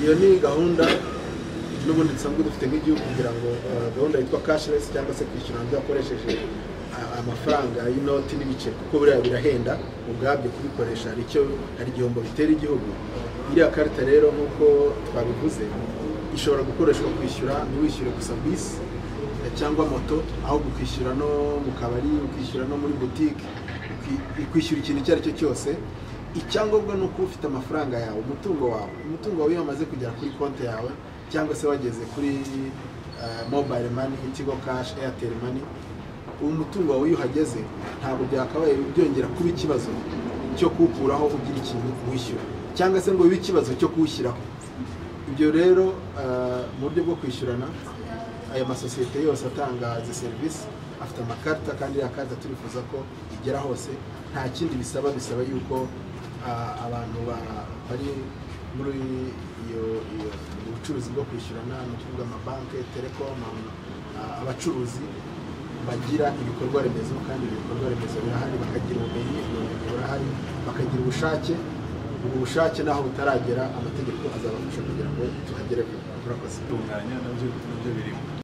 iyo ni gahunda n'ubundi dusanzwe dufite nk'igihugu kugira ngo uh, gahunda yitwa cashless cyangwa se kwishyura hanze hakoresheje uh, amafaranga y'inoti n'ibiceri kuko biriya birahenda ubwabyo kubikoresha hari icyo hari igihombo bitera igihugu iriya karita rero nk'uko twabivuze ishobora gukoreshwa kwishyura ntiwishyure gusa bisi cyangwa moto ahubwo ukishyura no mu kabari ukishyura no muri butike ukishyura ikintu icyo ari cyo cyose icyangombwa ni uko ufite amafaranga yawe umutungo wawe umutungo wawe iyo wamaze kugera kuri konti yawe cyangwa se wageze kuri mobile mani ikigo kashi airtel mani umutungo wawe iyo uhageze ntabwo byakabaye byongera kuba ikibazo cyo kuwukuraho ugira ikintu wishyura cyangwa se ngo bibe ikibazo cyo kuwushyiraho ibyo rero mu buryo bwo kwishyurana aya masosiyete yose atanga izi serivisi afite amakarita kandi iriya karita turifuza ko igera hose nta kindi bisaba bisaba yuko abantu bari muri iyo bucuruzi bwo kwishyurana ni ukuvuga amabanki telekom abacuruzi bagira ibikorwa remezo kandi ibikorwa remezo birahari bakagira ubumenyi burahari bakagira ubushake ubu bushake naho butaragera amategeko azabafasha kugira ngo tuhagere murakoze gutunganya nabyo nabyo birimo